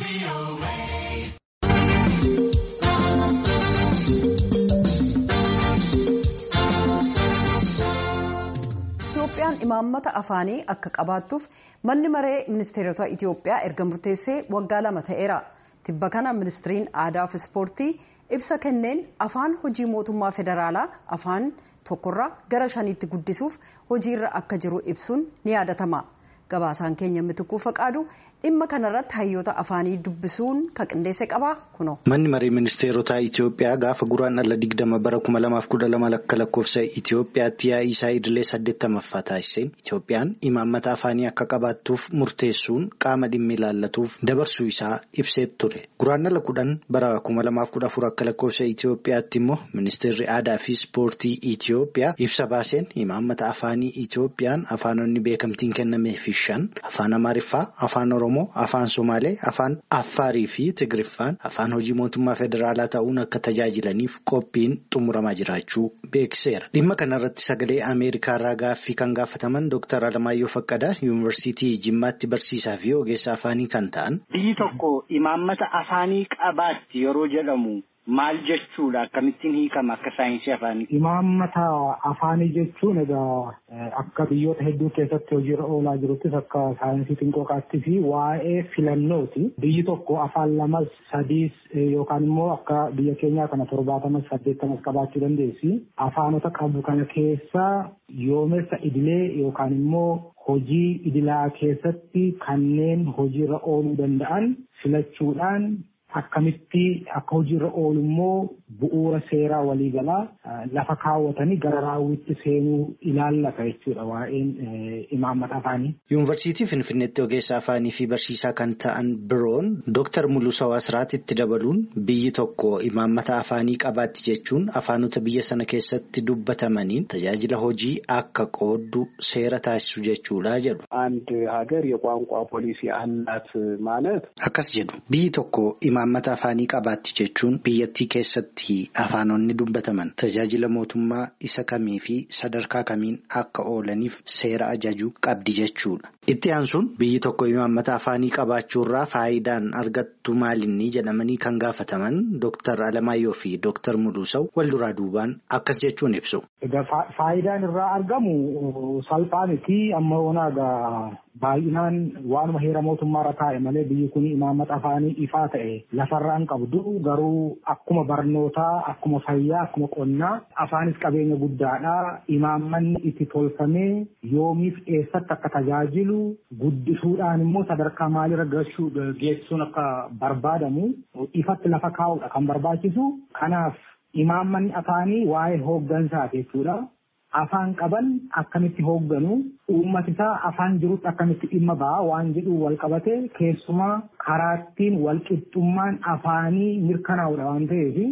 Itoophiyaan imaammata afaanii akka qabaattuuf manni maree ministeerota Itoophiyaa erga murteessee waggaa lama ta'eera. Tibba kana ministiriin aadaa fi ispoortii ibsa kenneen afaan hojii mootummaa federaalaa afaan tokkorraa gara shaniitti guddisuuf hojiirra akka jiru ibsuun ni yaadatama. Gabaasaan keenya mitikuu faqaadu dhimma kanarratti hayyoota afaanii dubbisuun kan qindeesse qaba kuno. Manni maree ministeerotaa Itoophiyaa gaafa guraandhala digdama bara kuma lamaaf kudha lama lakka lakkoofsa Itoophiyaatti yaa'ii isaa idilee saddeettamaffaa taasiseen Itoophiyaan imaammata afaanii akka qabaattuuf murteessuun qaama dhimmi ilaallatuuf dabarsuu isaa ibsee ture. Guraandhala kudhan bara kuma lamaaf kudha afur akka lakkoofsa Itoophiyaatti immoo ministeerri aadaa fi ispoortii Itoophiyaa ibsa baaseen imaammata afaanii Itoophiyaan afaanonni beekamtiin kennameefi shan afaan Amaariffaa, afaan Oromoo, afaan Somaalee, afaan Affaarii fi Tigiriffaan afaan hojii mootummaa federaalaa ta'uun akka tajaajilaniif qophiin xumuramaa jiraachuu beekseera. Dhimma kanarratti sagalee Ameerikaa irraa gaaffii kan gaafataman Dr. Alamaayyoo Faqqadaa Yuunivarsiitii Jimmaatti barsiisaa fi ogeessa afaanii kan ta'an. Biyyi tokko imaammata afaanii qabaatti yeroo jedhamu. Maal jechuudha? Akkamittiin hiikama akka saayinsii afaanii? Imaammata afaanii jechuun egaa akka biyyoota hedduu keessatti hojiirra oolaa jiruttis akka saayinsii xinqooqaatti fi waa'ee filannooti. Biyyi tokko afaan lamas sadiis yookaan immoo akka biyya keenyaa kana torbaatamas saddeettamas qabaachuu dandeessi. Afaanota qabu kana keessaa yoomessa idilee yookaan immoo hojii idilaa keessatti kanneen hojiirra ooluu danda'an filachuudhaan akkamitti akka hojiirra oolu immoo bu'uura seeraa waliigalaa lafa kaawwatanii gara raawwitti seenuu ilaallata jechuudha waa'een imaammata afaanii. Yuunivarsiitii Finfinneetti ogeessa afaanii fi barsiisaa kan ta'an biroon Dooktar Muluusaa Wasraat itti dabaluun biyyi tokko imaammata afaanii qabaatti jechuun afaanota biyya sana keessatti dubbatamaniin tajaajila hojii akka qooddu seera taasisu jechuudha jedhu. አንድ ሀገር የቋንቋ ፖሊሲ አላት ማለት akkas jedhu biyyi tokko imaammata afaanii qabaatti jechuun biyyattii keessatti afaanonni dubbataman tajaajila mootummaa isa kamii fi sadarkaa kamiin akka oolaniif seera ajaju qabdi jechuudha. Itti aansuun biyyi tokko imaammata afaanii qabaachuurraa faayidaan argattu maalinni jedhamanii kan gaafataman Dooktar Alamaayyoo fi Dooktar Muluusaw wal duraa duubaan akkas jechuun ibsu. Faayidaan irraa argamu salphaa miti amma onaagaa baay'inaan waanuma heera mootummaarra taa'e malee biyyi kun imaammata afaanii ifaa ta'e lafarraan qabdu garuu akkuma barnootaa akkuma fayyaa akkuma qonnaa afaanis qabeenya guddaadha imaammanni itti tolfamee yoomiif eessatti akka tajaajilu guddisuudhaan immoo sadarkaa maalirra geessisuun akka barbaadamu ifatti lafa kaa'uudha kan barbaachisu kanaaf imaammanni afaanii waa'ee hooggansaati jechuudha. afaan qaban akkamitti hoogganu uummati isaa afaan jirutti akkamitti dhimma ba'a waan jedhu wal qabate keessumaa karaattiin wal qixxummaan afaanii mirkanaa'udha waan ta'eef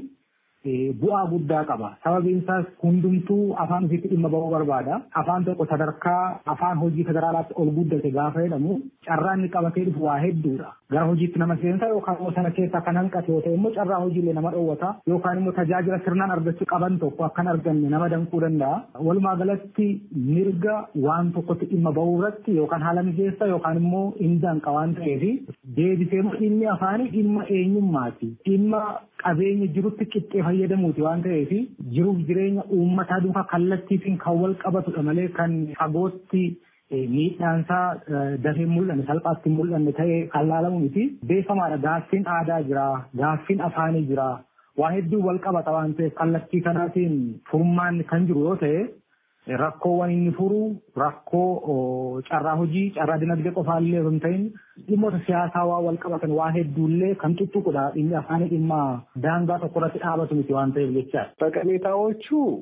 bu'aa guddaa qaba. Sababiin isaas hundumtuu afaan ofiitti dhimma ba'uu barbaada. Afaan tokko sadarkaa afaan hojii federaalaatti ol guddate gaafa jedhamu carraa inni qabatee dhufu waa hedduudha. Gara hojiitti nama seensa yookaan immoo sana keessaa kan hanqate yoo ta'e immoo carraa hojiilee nama dhoowwata yookaan immoo tajaajila sirnaan argachuu qaban tokko akkan arganne nama danquu danda'a. Walumaa galatti mirga waan tokkotti dhimma ba'uu irratti yookaan haala mijeessa yookaan immoo inni danqa waan ta'eef deebisee dhimmi afaanii dhimma eenyummaati. Dhimma qabeenya jirutti qixxee fayyadamuuti waan ta'eef jiruuf jireenya uummataa duukaa kallattiitiin kan wal qabatudha malee kan fagootti miidhaansaa dafee mul'anne salphaatti mul'anne ta'ee kan laalamu miti beekamaadha gaaffiin aadaa jira gaaffiin afaanii jira waa hedduu wal qabata waan ta'eef kallattii kanaatiin furmaanni kan jiru yoo ta'e rakkoowwan inni furu rakkoo carraa hojii carraa dinagdee qofaallee osoo hin ta'in dhimmoota siyaasaa waa wal qabatan waa hedduullee kan tuttuqudha dhimmi afaanii dhimma daangaa tokko irratti dhaabatu miti waan ta'eef jecha ጠቀሜታዎቹ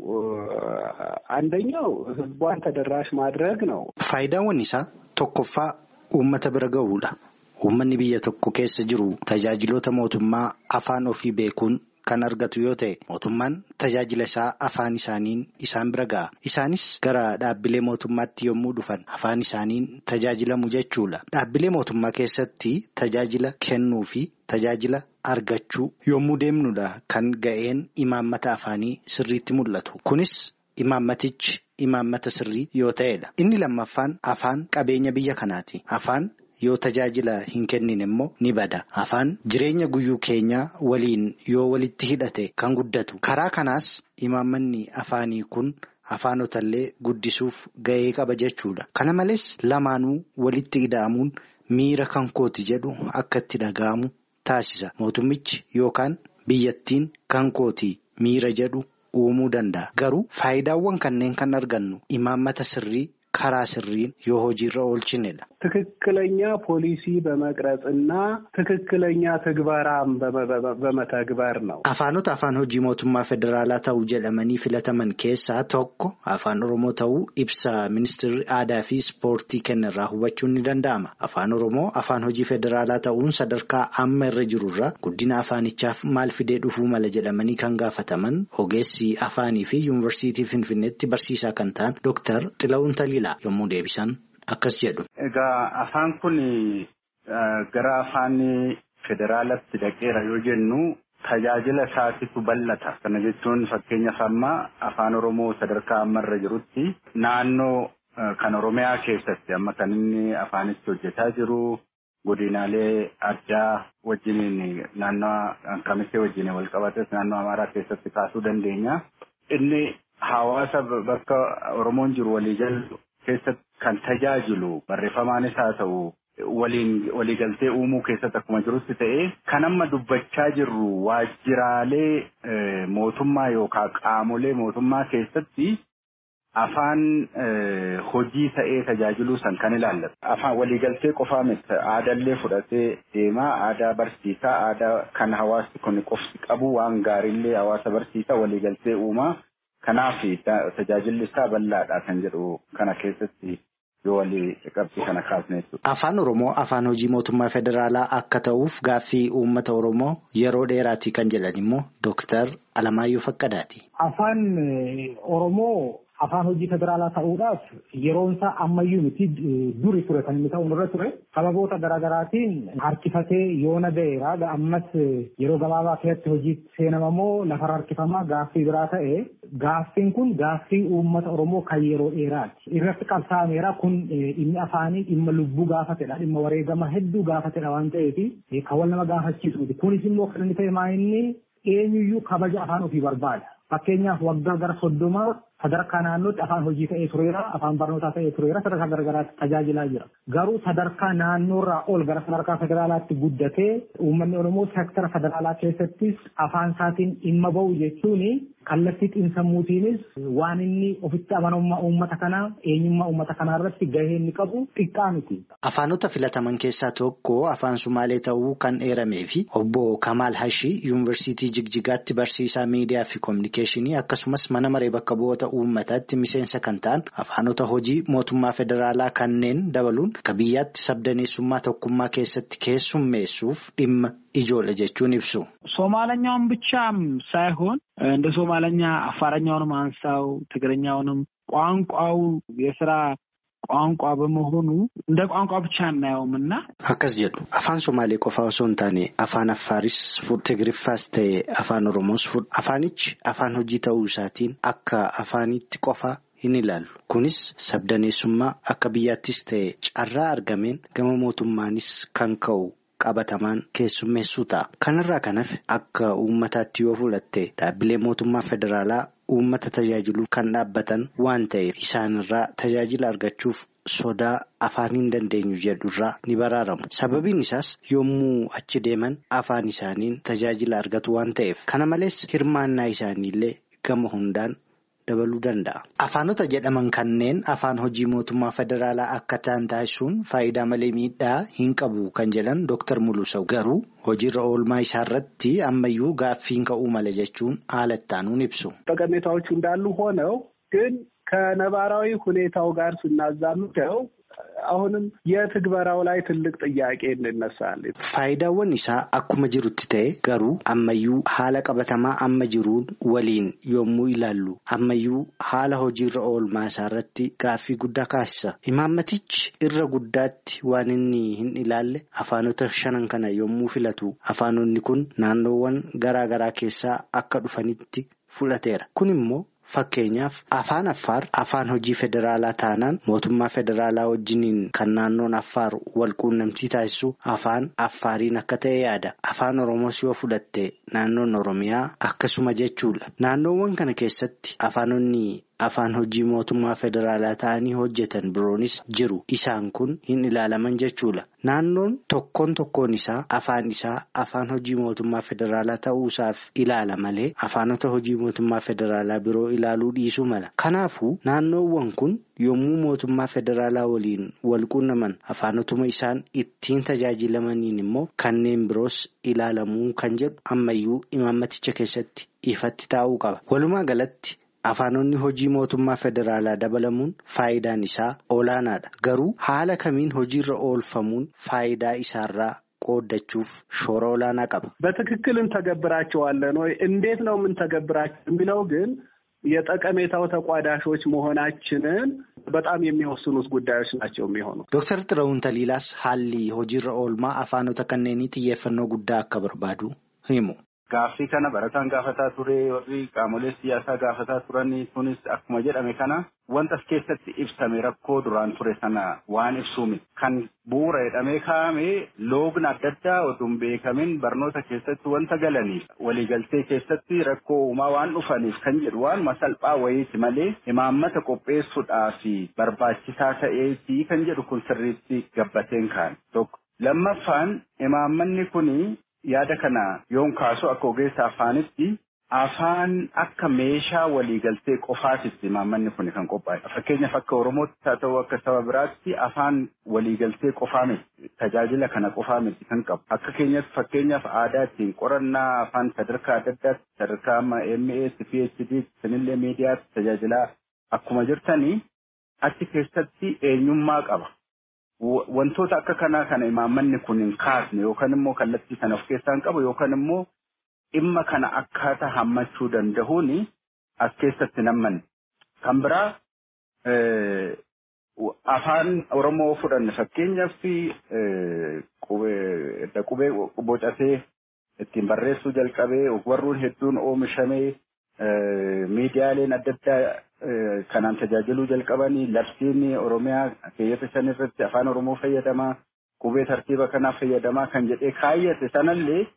አንደኛው ህዝቧን ተደራሽ ማድረግ ነው። Faayidaawwan isaa tokkoffaa uummata bira ga'uudha. Uummanni biyya tokko keessa jiru tajaajiloota mootummaa afaan ofii beekuun kan argatu yoo ta'e mootummaan tajaajila isaa afaan isaaniin isaan bira ga'a. Isaanis gara dhaabbilee mootummaatti yommuu dhufan afaan isaaniin tajaajilamu jechuudha. Dhaabbilee mootummaa keessatti tajaajila kennuu fi tajaajila argachuu yommuu deemnudha kan ga'een imaammata afaanii sirriitti mul'atu. Kunis imaammatichi imaammata sirrii yoo ta'edha. Inni lammaffaan afaan qabeenya biyya kanaati. Afaan yoo tajaajila hin kennin immoo ni bada. Afaan jireenya guyyuu keenyaa waliin yoo walitti hidhate kan guddatu. Karaa kanaas imaammanni afaanii kun afaanotallee guddisuuf ga'ee qaba jechuudha. Kana malees lamaanuu walitti ida'amuun miira kan kooti jedhu akka itti dhaga'amu taasisa. Mootummichi yookaan biyyattiin kan kooti miira jedhu uumuu danda'a. Garuu faayidaawwan kanneen kan argannu imaammata sirrii karaa sirriin yoo hojiirra oolchinedha. ትክክለኛ ፖሊሲ በመቅረጽና ትክክለኛ ትግበራም በመተግበር ነው። Afaanota afaan hojii mootummaa federaalaa ta'uu jedhamanii filataman keessaa tokko afaan oromoo ta'uu ibsa ministeerri aadaa fi ispoortii kennirraa hubachuun ni danda'ama. Afaan oromoo afaan hojii federaalaa ta'uun sadarkaa amma irra jirurraa guddina afaanichaaf maal fidee dhufuu mala jedhamanii kan gaafataman ogeessi afaanii fi yuunivarsiitii finfinneetti barsiisaa kan ta'an Dr. Xila'uun Taliilaa yommuu deebisan. Akkas jedhu. Egaa afaan kun gara afaan federaalatti dhaqeera yoo jennu tajaajila isaatitu bal'ata. Kana jechuun fakkeenyaaf amma afaan Oromoo sadarkaa ammarra jirutti naannoo kan Oromiyaa keessatti amma kan inni afaanitti hojjetaa jiru godinaalee addaa wajjiniin naannoo kamitti wajjin wal qabates naannoo Amaaraa keessatti kaasuu dandeenya. Inni hawaasa bakka Oromoon jiru walii galu keessatti kan tajaajilu barreeffamaanis haa ta'u waliin waliigaltee uumuu keessatti akkuma jirutti ta'ee kan amma dubbachaa jirru waajjiraalee mootummaa yookaan qaamolee mootummaa keessatti afaan hojii ta'ee tajaajiluu san kan ilaallatu. Afaan waliigaltee qofaa miti aadaallee fudhatee deemaa aadaa barsiisaa aadaa kan hawaasni kun qofti qabu waan gaariillee hawaasa barsiisaa waliigaltee uumaa. Kanaaf tajaajilli isaa bal'aadha kan jedhu kana keessatti yoo walii qabxii kana kaasne jechuudha. Afaan Oromoo afaan hojii mootummaa federaalaa akka ta'uuf gaaffii uummata Oromoo yeroo dheeraati kan jedhan immoo Dooktar Alamaayyoo Faqqadaati. Afaan Oromoo afaan hojii federaalaa ta'uudhaaf yeroon isaa ammayyuu miti duri ture kan inni ta'u irra ture sababoota garaagaraatiin harkifatee yoona ga'eera ammas yeroo gabaabaa keessatti hojii seenamamoo lafarra harkifamaa gaaffii biraa ta'e gaaffiin kun gaaffii uummata oromoo kan yeroo dheeraati irratti qabsaa'ameera kun dhimmi afaanii dhimma lubbuu gaafatedha dhimma wareegama hedduu gaafatedha waan ta'eef kan wal nama gaafachiisuuti kunis immoo kan inni ta'e maa inni eenyuyyuu kabaja afaan ofii barbaada fakkeenyaaf waggaa gara soddomaa sadarkaa naannootti afaan hojii ta'ee tureera afaan barnootaa ta'ee tureera sadarkaa garagaraatti tajaajilaa jira garuu sadarkaa naannoorraa ol gara sadarkaa federaalaatti guddatee uummanni oromoo seektara federaalaa keessattis afaan isaatiin dhimma ba'u jechuun kallattii xiinsammuutiinis waan inni ofitti amanamummaa uummata kanaa eenyummaa uummata kanaa irratti gahee inni qabu xiqqaa miti. Afaanota filataman keessaa tokko afaan Sumaalee ta'uu kan eeramee fi obbo Kamaal Hashii yuunivarsiitii Jigjigaatti barsiisaa miidiyaa fi koominikeeshinii akkasumas mana maree bakka bu'oota uummataatti miseensa kan ta'an afaanota hojii mootummaa federaalaa kanneen dabaluun akka biyyaatti sabdaneessummaa tokkummaa keessatti keessummeessuuf dhimma ijoollee jechuun ibsu. ሶማለኛውን ብቻም ሳይሆን እንደ ሶማለኛ አፋረኛውንም አንሳው ትግረኛውንም ቋንቋው የስራ ቋንቋ በመሆኑ እንደ ቋንቋ ብቻ እናየውም እና akkas jedhu afaan somaalee qofaa osoo hin taane afaan affaaris fudhu tigiriffaas ta'e afaan oromoos fudhu afaanichi afaan hojii ta'uu isaatiin akka afaanitti qofaa hin ilaallu kunis sabdaneessummaa akka biyyaattis ta'e carraa argameen gama mootummaanis kan ka'u. qabatamaan keessummeessuu ta'a. Kanarraa kan hafe akka uummataatti yoo fudhatte dhaabbilee mootummaa federaalaa uummata tajaajiluuf kan dhaabbatan waan ta'eef isaanirraa tajaajila argachuuf sodaa afaan hin dandeenyu jedhurraa ni baraaramu. Sababiin isaas yommuu achi deeman afaan isaaniin tajaajila argatu waan ta'eef kana malees hirmaannaa isaaniillee gama hundaan. dabaluu danda'a. Afaanota jedhaman kanneen afaan hojii mootummaa federaalaa akka ta'an taasisuun faayidaa malee miidhaa hin qabu kan jedhan Dr. Muluusau garuu hojiirra oolmaa isaarratti ammayyuu gaaffiin ka'uu mala jechuun haala ittaanuun ibsu. ጠቀሜታዎቹ እንዳሉ ሆነው ግን ከነባራዊ ሁኔታው ጋር ስናዛምደው አሁንም የትግበራው ላይ ትልቅ ጥያቄ እንነሳለን። Faayidaawwan isaa akkuma jirutti ta'e garuu ammayyuu haala qabatamaa amma jiruun waliin yommuu ilaallu ammayyuu haala hojiirra oolmaa isaarratti gaaffii guddaa kaasisa. Imaammatichi irra guddaatti waan inni hin ilaalle afaanota shanan kana yommuu filatu afaanonni kun naannoowwan garaa garaa keessaa akka dhufanitti fudhateera. Kun immoo fakkeenyaaf afaan affaar afaan hojii federaalaa taanaan mootummaa federaalaa wajjiniin kan naannoon affaar walquunnamtii taasisu afaan affaariin akka ta'e yaada afaan oromoos yoo fudhatte naannoon oromiyaa akkasuma jechuudha naannoowwan kana keessatti afaanonni. Afaan hojii mootummaa federaalaa ta'anii hojjetan biroonis jiru. Isaan kun hin ilaalaman jechuudha. Naannoon tokkoon tokkoon isaa afaan isaa afaan hojii mootummaa federaalaa ta'uusaaf ilaala malee afaanota hojii mootummaa federaalaa biroo ilaaluu dhiisuu mala. Kanaafuu naannoowwan kun yommuu mootummaa federaalaa waliin walquunnaman afaanotuma isaan ittiin tajaajilamaniin immoo kanneen biroos ilaalamuu kan jedhu ammayyuu imaammaticha keessatti ifatti taa'uu qaba. Walumaa galatti. Afaanonni hojii mootummaa federaalaa dabalamuun faayidaan isaa olaanaadha. Garuu haala kamiin hojiirra oolfamuun faayidaa isaarraa qooddachuuf shoora olaanaa qaba. በትክክል እንተገብራቸዋለን ወይ እንዴት ነው የምንተገብራቸው የሚለው ግን የጠቀሜታው ተቋዳሾች መሆናችንን በጣም የሚወስኑት ጉዳዮች ናቸው የሚሆኑ ዶክተር ጥረውን ተሊላስ ሀሊ hojiirra oolmaa afaanota kanneenii xiyyeeffannoo guddaa akka barbaadu himu. Gaaffii kana barataan gaafataa ture warri qaamolee siyaasaa gaafataa turan kunis akkuma jedhame kana wanta as keessatti ibsame rakkoo duraan ture sana waan ibsuumi. Kan bu'uura jedhamee kaa'ame loogna adda addaa oduu hin beekamin barnoota keessatti wanta galaniif waliigaltee keessatti rakkoo uumaa waan dhufaniif kan jedhu waanuma salphaa wayiiti malee imaammata qopheessuudhaaf barbaachisaa ta'eetii kan jedhu kun sirriitti gabbateen kaa'ame tokko. Lammaffaan imaammanni kuni yaada kana yoon kaasu akka ogeessa afaanitti afaan akka meeshaa waliigaltee qofaatitti imaammanni kun kan qophaa'e. Fakkeenyaaf akka Oromootti haa ta'u akka saba biraatti afaan waliigaltee qofaa miti. Tajaajila kana qofaa miti kan qabu. Akka keenyatti fakkeenyaaf aadaatiin qorannaa afaan sadarkaa adda addaatti sadarkaa amma MA, PhD, sanillee miidiyaatti tajaajilaa akkuma jirtanii achi keessatti eenyummaa qaba. Wantoota akka kanaa kana imaammanni kun hin kaasne yookaan immoo kallattii sana of keessaa hin qabu yookaan immoo dhimma kana akkaataa hammachuu danda'uun as keessatti nammanne. Kan biraa afaan Oromoo fudhanne fakkeenyaaf qubee bocatee ittiin barreessuu jalqabee ogbarruun hedduun oomishamee miidiyaaleen adda addaa kanaan tajaajiluu jalqabanii labsiin Oromiyaa keeyyata shan irratti afaan Oromoo fayyadamaa qubee tartiiba kanaaf fayyadamaa kan jedhee kaayyate sanallee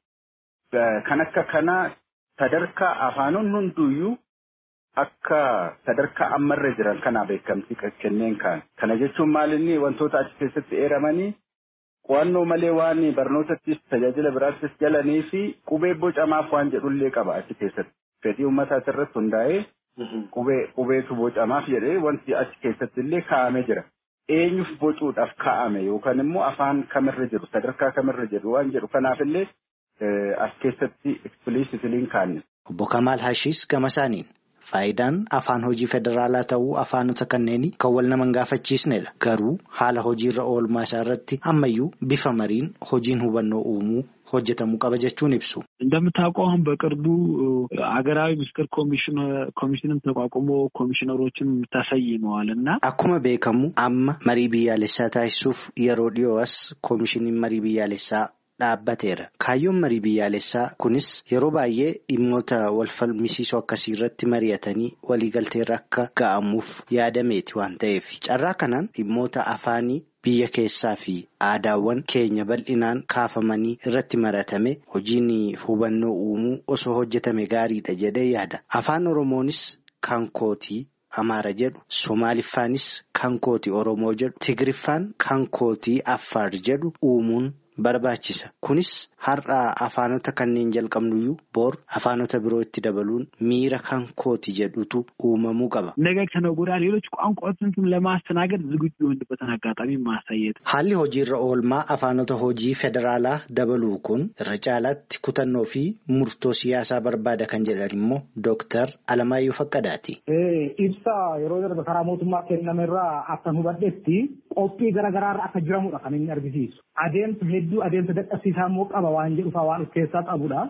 kan akka kanaa sadarkaa afaanonni hunduyyuu akka sadarkaa ammarra jiran kanaa beekamtii kenneen kaan. Kana jechuun maalinni wantoota achi keessatti eeramanii qo'annoo malee waan barnootattis tajaajila biraattis galanii fi qubee bocamaaf waan jedhullee qaba achi keessatti. Fedhii uummataa irratti hundaa'ee qubee qubeetu bocamaaf jedhee wanti achi keessatti illee kaa'amee jira. Eenyuuf bocuudhaaf kaa'ame yookaan immoo afaan kamirra jiru sadarkaa kamirra jiru waan jedhu kanaaf illee as keessatti ekspiliisitiliin kaa'ame. Obbo Kamaal Hashiis gama isaaniin faayidaan afaan hojii federaalaa ta'uu afaanota kanneenii kan wal nama hin gaafachiisnedha. Garuu haala hojiirra oolmaa isaa irratti ammayyuu bifa mariin hojiin hubannoo uumuu hojjetamuu qaba jechuun ibsu. እንደምታውቀው አሁን በቅርቡ ሀገራዊ ምስክር ኮሚሽንም ተቋቁሞ ኮሚሽነሮችን ተሰይመዋል እና akkuma beekamu amma marii biyyaalessaa taasisuuf yeroo dhiyoo'as koomishiniin marii biyyaalessaa dhaabbateera. Kaayyoon marii biyyaalessaa kunis yeroo baay'ee dhimmoota wal falmisiisoo akkasii irratti mari'atanii waliigalteerra akka ga'amuuf yaadameeti waan ta'eef carraa kanaan dhimmoota afaanii biyya keessaa fi aadaawwan keenya bal'inaan kaafamanii irratti maratame hojiin hubannoo uumuu osoo hojjetame gaariidha jedhee yaada. Afaan Oromoonis kan kootii. Amaara jedhu Somaaliffaanis kan kooti Oromoo jedhu Tigiriffaan kan kootii Affaar jedhu uumuun barbaachisa. Kunis har'a afaanota kanneen jalqabnuyyuu boor afaanota biroo itti dabaluun miira kan kooti jedhutu uumamuu qaba. ነገ ከነገ ወዲያ ሌሎች ቋንቋዎችን ለማስተናገድ ዝግጁ የሆንበትን አጋጣሚ ማሳየት Haalli hojiirra oolmaa afaanota hojii federaalaa dabaluu kun irra caalaatti kutannoo fi murtoo siyaasaa barbaada kan jedhan immoo Dooktar Alamaayyoo Faqqadaati. Ibsa yeroo darbe karaa mootummaa kennamerraa akka hubadhetti qophii garaagaraarra akka jiramudha kan inni argisiisu. Adeemsa hedduu adeemsa dadhabsiisaa immoo qaba waan jedhuufaa waan of keessaa qabudha.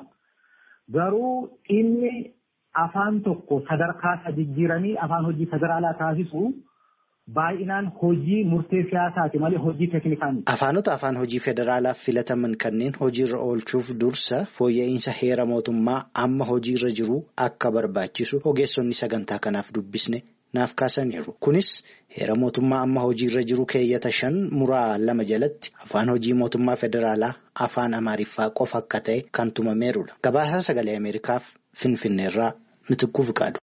Garuu inni afaan tokko sadarkaa isaa jijjiiranii afaan hojii federaalaa taasisu baay'inaan hojii murtee siyaasaati malee hojii teeknikaa miti. Afaanota afaan hojii federaalaaf filataman kanneen hojiirra oolchuuf dursa fooyya'insa heera mootummaa amma hojiirra jiru akka barbaachisu ogeessonni sagantaa kanaaf dubbisne naaf kaasaniiru. Kunis heera mootummaa amma hojiirra jiru keeyyata shan muraa lama jalatti afaan hojii mootummaa federaalaa afaan amaariffaa qofa akka ta'e kan tumameerudha. Gabaasaa sagalee Ameerikaaf Finfinneerraa Mitikkuu Fiqaadu.